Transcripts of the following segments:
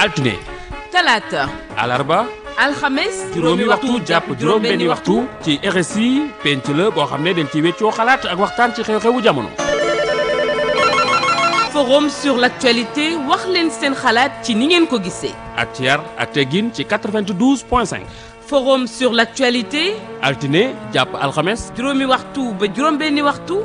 altine talaata alarba alxames juróomi waxtu jàpp juróom-benni waxtu ci RSI penc la boo xam ne dañ ci weccoo xalaat ak waxtaan ci xew-xewu jamono. forum sur l'actualité wax leen seen xalaat ci ni ngeen ko gisee ak ci yar ak teggin ci 92 point 5 forum sur l'actualité altine jàpp alxames juróomi waxtu ba juróom-benni waxtu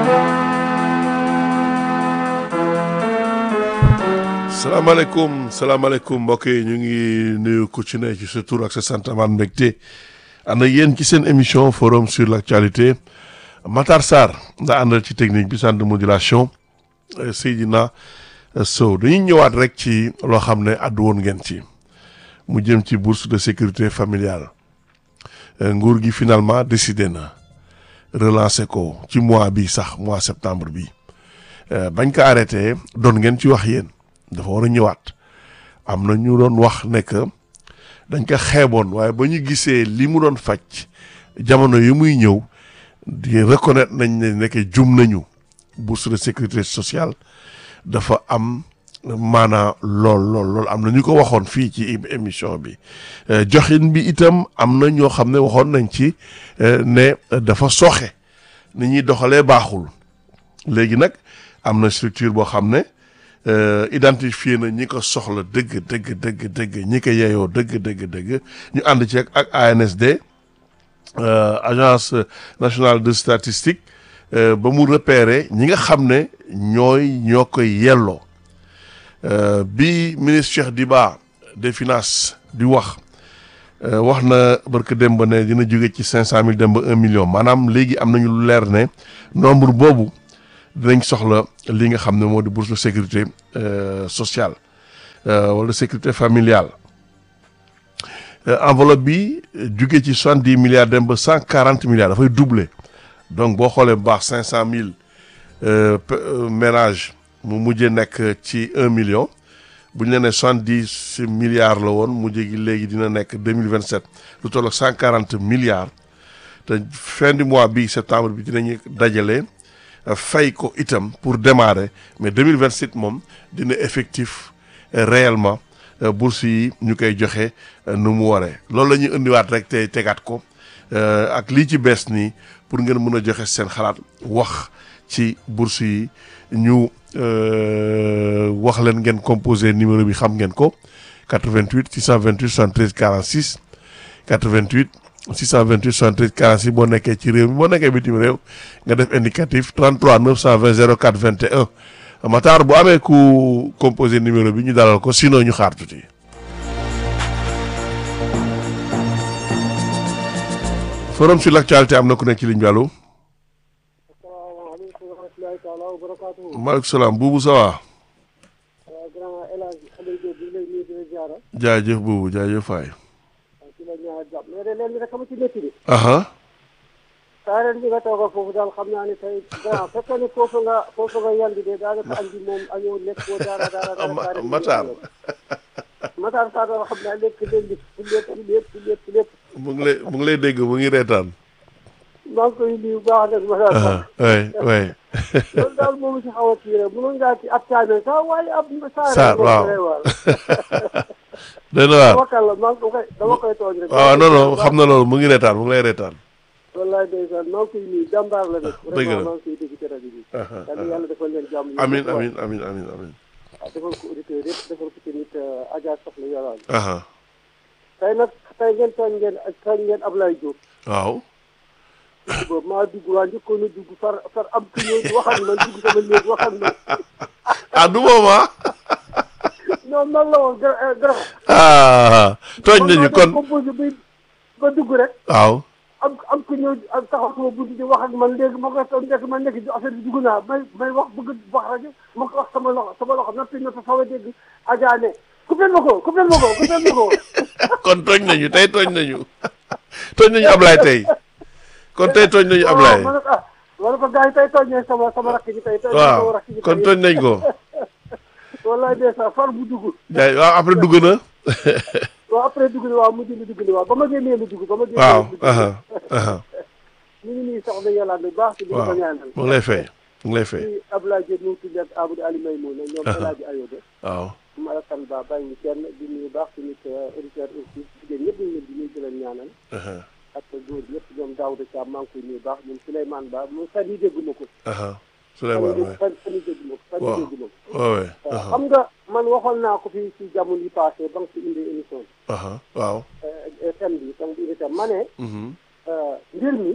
salaamaaleykum salaamaaleykum mbokk yi ñu ngi nuyu ku ci ne ci sa tur ak sa sant amaan mbégte ànd ak yéen ci seen émission forum sur l' actualité Matar Sarr nda àndal ci technique bi centre de modulation Seydina Sow dañuy ñëwaat rek ci loo xam ne àddu woon ngeen ci mu jëm ci bourse de sécurité familiale nguur gi finalement décidé na relancer ko ci mois bi sax mois septembre bi bañ ko arrêté doon ngeen ci wax yéen dafa war a ñëwaat am na ñu doon wax ne que dañ ko xeeboon waaye ba ñu gisee li mu doon faj jamono yi muy ñëw di reconnaître nañ ne nekk jum nañu bourse de sécurité sociale dafa am maanaa lool lool lool am na ñu ko waxoon fii ci émission bi joxin bi itam am na ñoo xam ne waxoon nañ ci ne dafa soxe ni ñuy doxalee baaxul léegi nag am na structure boo xam ne identifié na ñi ko soxla dëgg dëgg dëgg dëgg ñi ko yeyoo dëgg dëgg dëgg ñu ànd ci ak ANSD agence nationale de statistique ba mu repérer ñi nga xam ne ñooy ñoo koy yelloo bi ministre Cheikh Diba des finances di wax wax na barke démb ne dina jóge ci cinq cent mille dem ba un million maanaam léegi am nañu lu leer ne nombre boobu dinañ soxla li nga xam ne moo di bourse de sécurité sociale wala sécurité familiale enveloppe bi jóge ci soixante dix milliards dem ba cent quarante milliards dafay doubler donc boo xoolee bu baax cinq cent mille ménages mu mujjee nekk ci un million bu ñu la nee soixante dix milliards la woon mujjee gi léegi dina nekk deux mille vingt sept lu toll ak cent quarante milliards te fin du mois bi septembre bi dinañu dajale. fay ko itam pour démarrer mais 2027 moom dina effectif réellement bourse yi ñu koy joxe nu mu waree loolu la ñuy indiwaat rek tey tegaat ko ak lii ci bees nii pour ngeen mën a joxe seen xalaat wax ci bourse yi ñu wax leen ngeen composé numéro bi xam ngeen ko 88 628 73 46 88 628 73 46 boo nekkee ci réew mi boo nekkee bitim réew nga def indicatif 33 920 04 21 Matar bu amee ku composé numéro bi ñu dalal ko sinon ñu xaar tuuti. forum sur l' actualité am na ku nekk ci ligne bi allo. asalaamaaleykum wa rahmatulahi taala wa barakaatu. maaleykum salaam buubu ça va. waaw grand El Hadj Aliou Diop bi lay nuyu di la ziara. jaajëf buubu jaajëf faay. waaw ci la ñaar jàpp mais de leen rek ama ci métti bi. aha saa ren bi nga tooga foofu daal xam naa ne tey grand fekkee ne foofu nga foofu nga yandi de daanaka añ bi moom añoo lekk boo dara dara dara dara Matar Matar Sarr daal xam naa lekk leen li lépp lépp lépp lépp mu ngi lay mu ngi lay dégg mu ngi reetaan. maa ngi koy nuyu bu baax nag Matar Sarr oui oui. loolu daal moom si xaw a kii rek mënoon ngaa ci ab caane sax waaye ab Sarr Sarr moom waaw. lay waar dana waar dama kàlla maa ngi koy dama koy tooñ rek waaw non non xam na loolu mu ngi reetaan mu ngi lay reetaan. wallaay ndeysaan maa ngi koy nuyu jàmbaar la nag dëgg la vraiment maa ngi koy dégg ci rajo bi yàlla yàlla defal leen jàmm yéen amin ñëpp waay. amin amin amin amin waaw defal ko auditeurs yëpp defal ko tamit Adja Soxla Yoraan aha tey nag tey ngeen tooñ ngeen tooñ ngeen Ablaye Diop waaw boobu maa dugg waa njëkkoon a dugg far far am ku ñëw wax ak man dugg sama néeg wax ak man ah du moom ah non man la woon gra gra ah tooñ nañu kon composé bi ba dugg rek waaw am am ku ñëw am taxaw sama bunt di wax ak man léegi ma koy toog nekk ma nekk ci affaire bi dugg naa may may wax bëgg wax rajo ma ko wax sama loxo sama loxo noppi na fa faw a dégg Adja ne coupé ma ko coupé ma ko coupé ma ko kon tooñ nañu tey tooñ nañu tooñ nañu Ablaye tey kon tey tooñ nañu Ablaye ma ne ko ah ma ne ko gars yi tey tooñ nañ sama sama rakk ji tey tooñ nañ sama waaw rakk ji kon tey. tooñ nañ ko wallaay de sa far bu dugg jaay waaw après dugg na waaw après dugg ni waaw mujj ni dugg ni waaw ba ma génnee lu dugg ba ma génnee waaw lu dugg aha aha ñu ngi nii soxna yàlla bu baax te di ko waaw ñaanal mu ngi lay fay mu ngi lay fay ci Abdoulaye Diop mu ngi tudd ak Amadou Ali May Mouna ñoom El Hadji Ayoba waaw Malakan baax bàyyi ñu kenn di nuyu baax suñu auditeurs aussi jigéen ñëpp ñu leen di nuyu di leen ñaanal aha ak góor ñëpp ñoom Daouda Thiam maa ngi koy nuyu baax ñoom Souleymane Ba moom fan yi dégguma ko aha fan Souleymane yi waay fan fan yi dégguma ko fan yi Waaw. dégguma ko waawee waaw aha xam nga man waxoon naa ko fii ci jamono yi passé ba nga fi indi émission aha waaw bi thème bi ba nga fi indi thème ma ne mhm mbir mi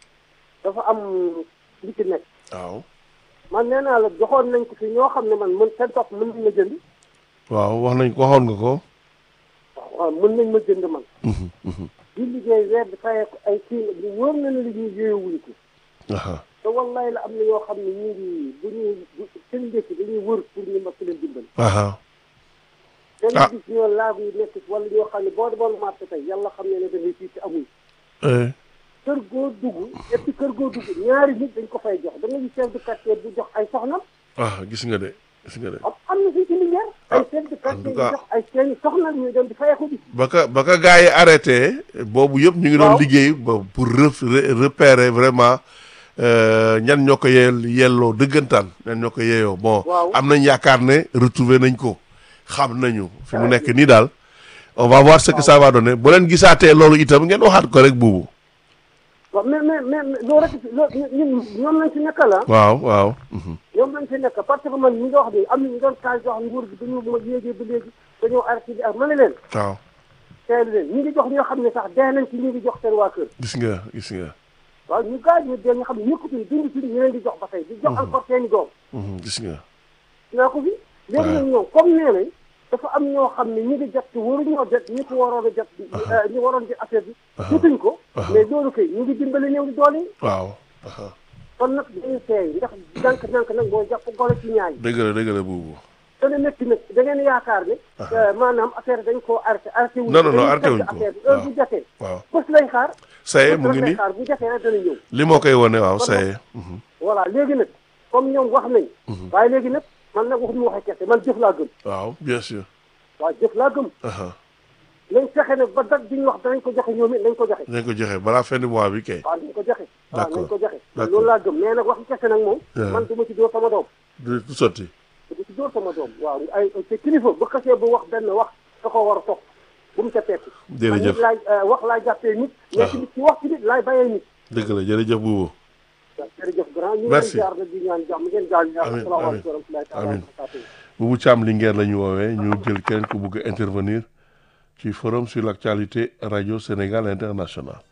dafa am li ci nekk waaw man nee naa la joxoon nañ ko fi ñoo xam ne man mën seen topp mën nañ ma jënd waaw wax nañ waxoon nga ko waaw waaw mën nañ ma jënd man mhm mhm di liggéey weer bi fayee ko ay kii bu wóor na ne li ñuy yéewuñ ko aha te wallaay la am na yoo xam ne ñu ngi bu ñuy bu seen ndékki dañuy wër pour ñu ma leen dimbali aha dañuy Ah. gis ñoo laagu yi nekk wala ñoo xam ne boo demoon marché tey yàlla xam ne ne da ngay fii ci amuñ eh kër goo dugg et puis kër goo dugg ñaari nit dañ ko fay jox da nga gis chef de quartier bu jox ay soxnam ah gis nga de gis nga de am am na fii ci Linguère ay chef de quartier tout yu cas- jox ay seeni soxna ñuy dem di fayeeku bi ba ka ba ka gars yi arrêté boobu yëpp ñu ngi doon Waaw. liggéey ba pour ref- re- repérer vraiment euh, ñan ñoo ko yeel yelloo dëggantaan ñan ñoo ko yeeyoo bon Waaw. am nañ yaakaar ne retrouver nañ ko xam nañu fi mu nekk nii daal on va voir ce que ça va donner bu leen gisaatee loolu itam ngeen waxaat ko rek buubu waaw mais mais mais loolu rek loolu ñun ñoom lañ ci nekkal ah waaw waaw mhm. ñoom lañ ci nekk parce que man ñi nga wax ni am na ñu doon kaay wax nguur gi dañu ma yéegee ba léegi dañoo arrêté di ak ma ne leen waaw teelu leen ñi ngi jox ñoo xam ne sax dee nañ ci ñu ngi jox seen waa kër gis nga gis nga waaw ñu gaañ ñu dee ñu xam ne ñëkkatuñ dund ci ñu leen di jox ba tey di jox encore seen i doom mhm, gis nga naa ko fi léegi nag ñoom comme nee nañ dafa am ñoo xam ne ñi ngi jot ci waruñoo jot ñi ko waroon a jot ñi waroon ci affaire bi jotuñ ko mais loolu kay ñu ngi dimbali néew di doole yi waaw aha. kon nag dañuy seey ndax dank dank nag mooy jàpp golo ci ñaay dëgg la dëgg la buubu te ne métti nag da ngeen yaakaar ne maanaam affaire dañ koo arrêté arrêté wuñ Non, non, non, dañuy arrêté wuñ fekk ko. affaire bi heure bu jotee waaw bés lay xaar ça y est bés mu ngi rek lay nii xaar bu jotee rek dana ñëw li moo koy wone waaw Kon ça y nag- est mhm. voilà léegi nag comme ñoom wax nañ waaye léegi nag man nag waxuñu waxee kese man jëf laa gëm waaw bien sûr waaw jëf laa gëm aha. nañ fexe nag ba date bi ñu wax danañ ko joxe ñoom it nañ ko joxe nañ ko joxe balaa fin du mois bi kay waaw nañ ko joxe waaw D'accord. nañ ko joxe man D'accord. loolu laa gëm mais nag wax kese nag moom Yeah. man du ma ci dóor sama doom du du sotti du ma ci dóor sama doom waaw ay te kilifa bu xasee bu wax benn wax da ko war a topp bu mu ca tekki man jërëjëf nit laay euh, wax laay jàppee nit mais Ah. ci ci wax ci nit laay bàyyee nit dëgg la jërëjëf buubu waaw jërëjëf grand ñu ngi Merci. leen jaar nag di ñaan jàmm ngeen gaal ñaar Amiin, asalaamaaleykum wa rahmatulahi taala wa amiin. barakatuh buubu Thiam Linguère la ñu woowee ñu jël keneen ku bëgg a intervenir ci forum sur l'actualité radio Sénégal international